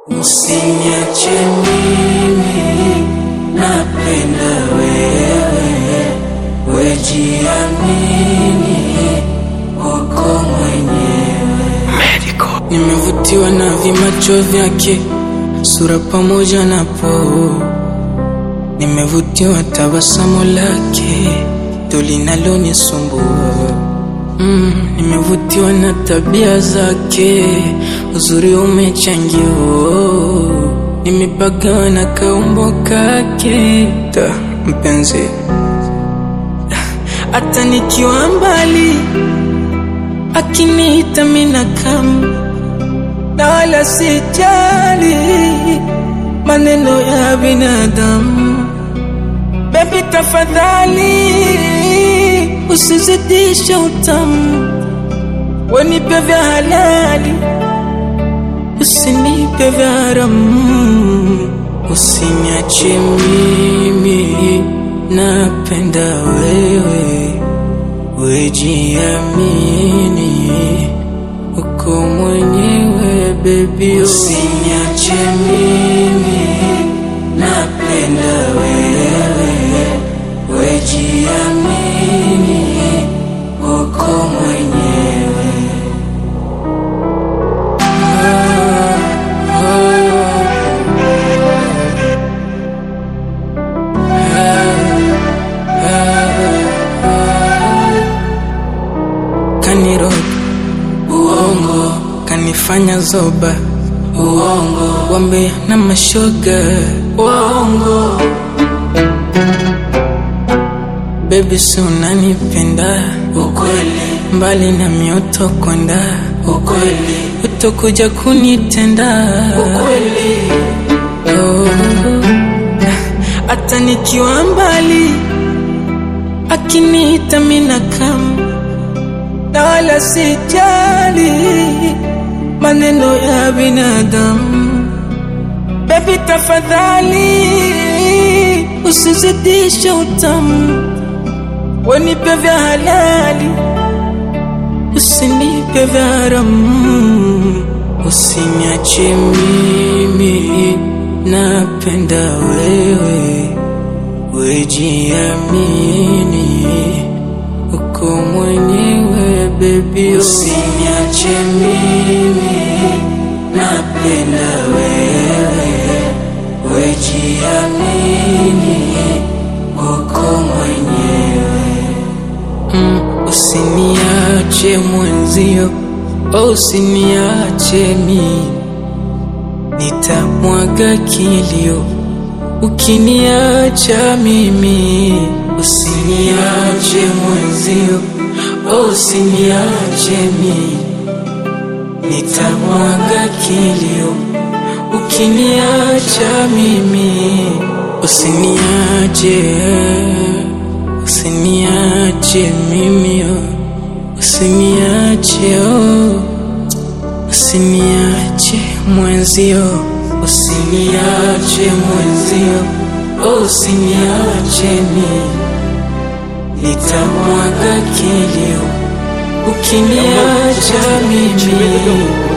Usiniache mimi, napenda wewe, wejiamini, uko mwenyewe. Nimevutiwa na vimacho vyake, sura pamoja na poo. Nimevutiwa tabasamu lake, ndo linalonisumbua. Mm, nimevutiwa na tabia zake, uzuri umechangia. oh. Nimepagawa na kaumbo kake, ta mpenzi, hata nikiwa mbali akiniita mina kama na wala sijali maneno ya binadamu. Baby tafadhali usizidishe utamu, wenipe vya halali, usinipe vya haramu. Usiniache mimi, napenda wewe, wejiamini, uko mwenyewe baby. Usiniache mimi, napenda wewe, wejiamini, uko mwenyewe. Kaniroga uongo, kanifanya zoba uongo, wambe na mashoga uongo. Baby, si unanipenda ukweli, mbali na mioto kwenda ukweli, utakuja kunitenda ukweli. Oh, hata nikiwa mbali akiniita mina kama na wala sijali maneno ya binadamu. Baby, tafadhali usizidishe utamu, wenipe vya halali, usinipe vya haramu. Usiniache mimi, napenda wewe, wejiamini, uko mwenyewe baby. Usiniache mimi, napenda wewe, wejiamini, uko mwenyewe. Mm, usiniache mwenzio, oh, usiniache mimi, nitamwaga kilio ukiniacha mimi. Usiniache mwenzio, oh, usiniache mimi, nitamwaga kilio ukiniacha mimi. Usiniache, usiniache mimi, oh, usiniache oh. Usiniache mwenzio, usiniache mwenzio, oh, usiniache mimi, nitamwaga kilio ukiniacha mimi.